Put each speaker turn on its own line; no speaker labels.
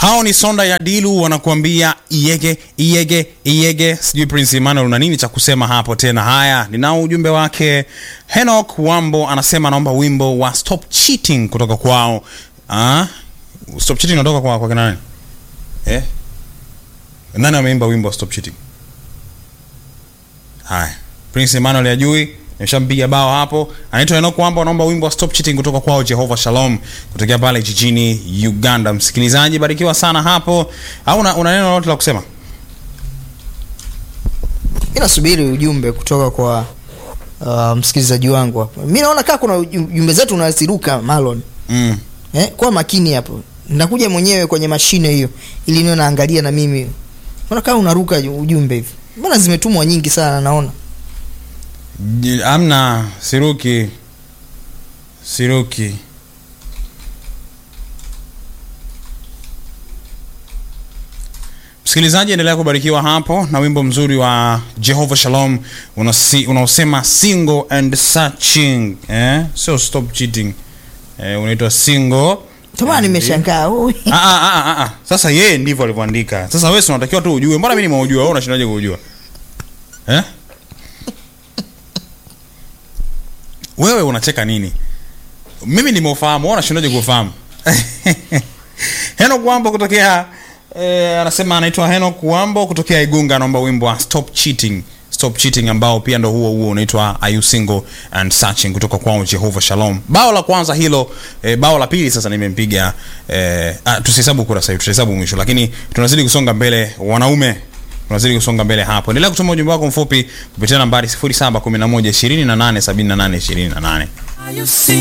hao ni sonda ya dilu wanakuambia iyege iyege iyege sijui prince emmanuel una nini cha kusema hapo tena haya ninao ujumbe wake henok wambo anasema anaomba wimbo wa stop cheating kutoka kwao ah? stop cheating unatoka kwa, kwa kina nani eh? nani ameimba wimbo wa stop cheating haya prince emmanuel ajui nimeshampiga bao hapo anaitwa enok wamba anaomba wimbo wa stop cheating kutoka kwao jehova shalom kutokea pale jijini uganda msikilizaji barikiwa sana hapo au una, una neno lolote la kusema
mi nasubiri ujumbe kutoka kwa uh, msikilizaji wangu hapa mi naona kaa kuna uju- jumbe zetu unaziruka malon
mm.
eh, kuwa makini hapo nakuja mwenyewe kwenye mashine hiyo ili niwe naangalia na mimi naona kama unaruka ju- ujumbe hivi mbona zimetumwa nyingi sana naona
J- amna siruki siruki msikilizaji endelea kubarikiwa hapo na wimbo mzuri wa jehova shalom unasi- unaosema single and searching eh? sio stop cheating eh, unaitwa single
tomana nimeshangaa ui.
Ah, ah, ah, ah, ah. sasa yeye ndivyo alivyoandika sasa wewe si unatakiwa tu ujue mbona mi nimeujua wewe unashindaje kuujua eh? wewe unacheka nini mimi nimeufahamu wewe unashindaje kuufahamu henok wambo kutokea eh, anasema anaitwa henok wambo kutokea igunga anaomba wimbo wa stop cheating stop cheating ambao pia ndo huo huo unaitwa are you single and searching kutoka kwao jehova shalom bao la kwanza hilo eh, bao la pili sasa nimempiga eh, ah, tusihesabu kura sahivi tutahesabu mwisho lakini tunazidi kusonga mbele wanaume tunazidi kusonga mbele hapo endelea kutuma ujumbe wako mfupi kupitia nambari 0711 28 78 28
Are you serious?